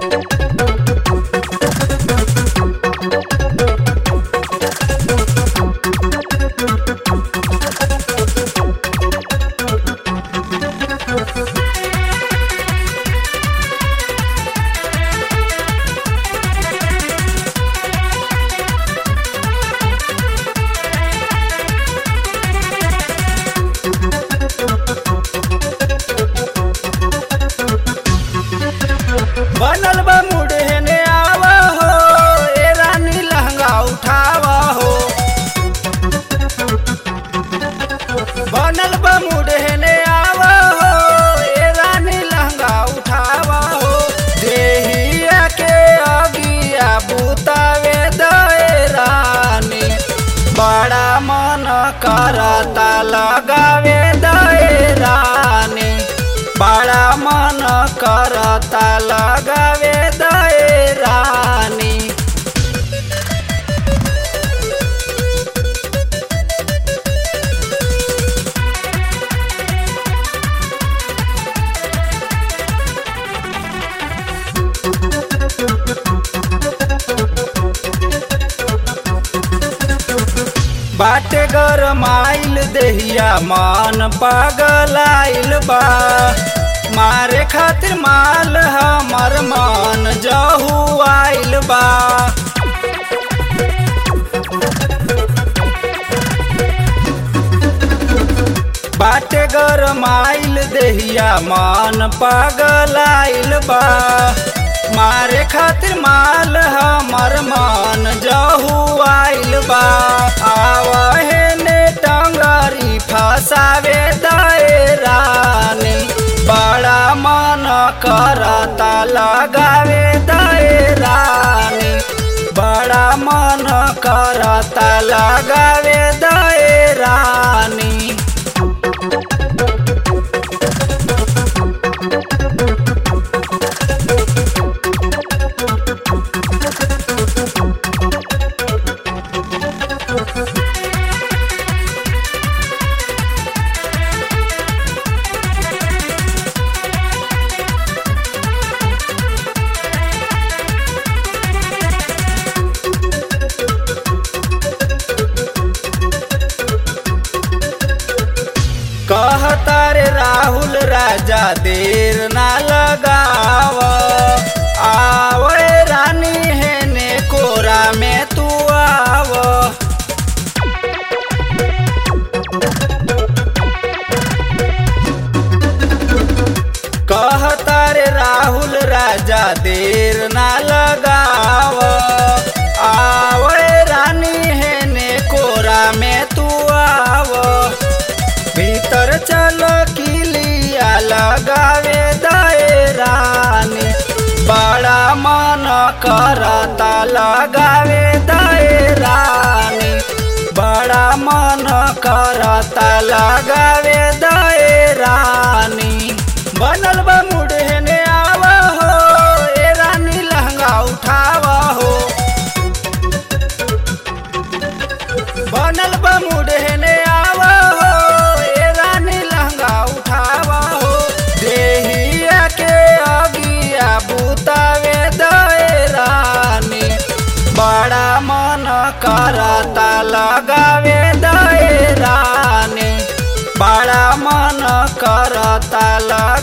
बनल बा मुड़े ने आवा हो ए रानी लहंगा उठावा हो बनल बा मुड़े ने आवा हो ए रानी लहंगा उठावा हो देहिया के अगिया बुतावे दए रानी बड़ा मन करता लगावे दए रानी बड़ा मन करता लगावे दए रानी बाटे गरमाइल देहिया मन पागलाइल बा मारे खातिर माल हमर मन जहू आइल बा बाटे गरमाइल देहिया मन पागलाइल बा मारे खातिर माल हमर मन जहू आइल बा आवहे ने टंगरी फसावे दए रानी बड़ा मन करता लगावे दए रानी बड़ा मन करता लगावे दए रानी कहता रे राहुल राजा देर ना लगाव आवे रानी है ने कोरा में तू आव कहता रे राहुल राजा देर ना लगाव आवे रानी है ने कोरा में तू आव भीतर चलो किलिया लगावे दए रानी बड़ा मन करता लगावे दए रानी बड़ा मन करता लगावे दए रानी बनल बा मुड़े ने आवा हो ए रानी लहंगा उठावा हो बनल बा मुड़े ने आवा हो ए रानी लहंगा उठावा हो देहिया के अगिया बुतावे दए रानी बड़ा मन करता लगावे दए रानी बड़ा मन करता लग